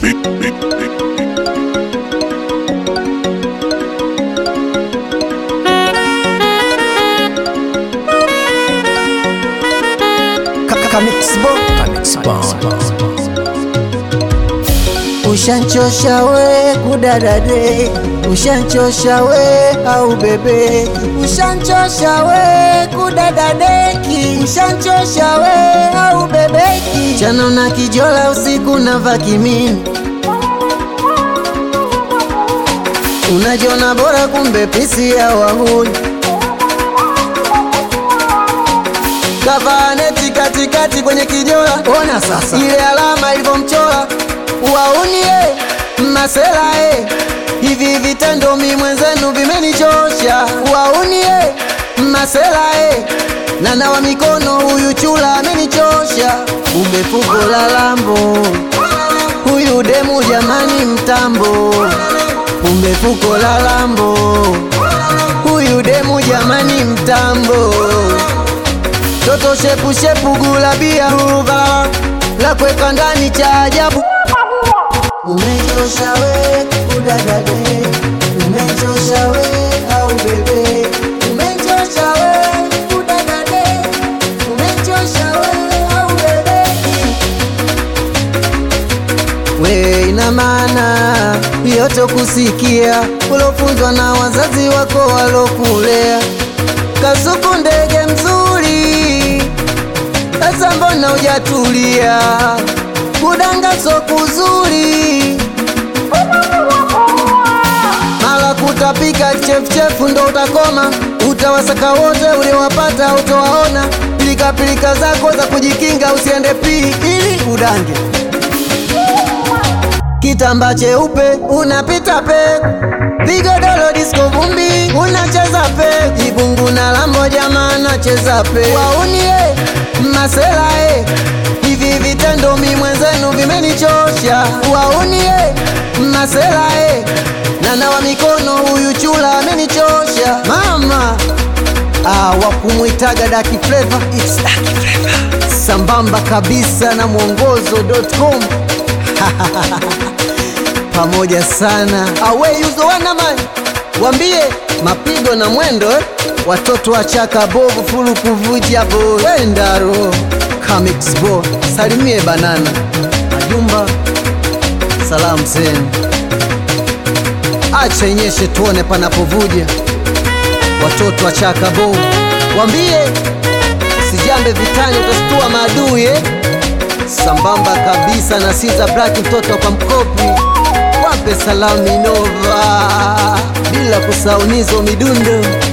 Ushanchosha we kudadade, ushanchosha we au bebe, ushanchosha we kudadadeki, ushanchosha we au bebeki, chano na kijola usiku na vakimini, unajiona bora kumbe pisi ya wahuni kavaneti katikati kwenye kijola, ona sasa ile alama ilivyomchora waunie masela e, hivi vitendo mi mwenzenu vimenichosha. Waunie masela e, na nawa mikono, huyu chula amenichosha. Umefuko la lambo, huyu demu jamani mtambo. Umefuko la lambo, huyu demu jamani mtambo. Toto shepu shepu gulabia ruva la kweka ndani cha ajabu Umechosha we kudadade, umechosha we au bebe, umechosha we kudadade, umechosha we au bebe. We ina maana yote kusikia ulofunzwa na wazazi wako walokulea. Kasuku ndege mzuri, sasa mbona hujatulia? Kudanga so kuzuri, mala kutapika chefuchefu ndo utakoma. Utawasaka wote uliowapata utowaona. Pilika pilika zako za kujikinga usiende pii ili udange. Kitamba cheupe unapita pe, vigodoro disco vumbi unacheza pe, ibungu na lambo jamaa nacheza pe, waunie masela e hivi vitendo mi mwenzenu vimenichosha. Waunie masela e na nawa mikono, huyu chula amenichosha mama. Ah, wakumwitaga Daki Flavor, it's Daki Flavor sambamba kabisa na mwongozo.com pamoja sana awe yuzo wanaman wambie mapigo na mwendo eh? watoto wa chaka bovu fulu kuvuja bo wendaro Comics bo salimie banana majumba salamu zenu acha inyeshe tuone panapovuja watoto wa chaka bovu wambie sijambe vitani utastua maadui eh? sambamba kabisa na Siza Black mtoto kwa mkopi wape salamu Minova bila kusaunizo midundo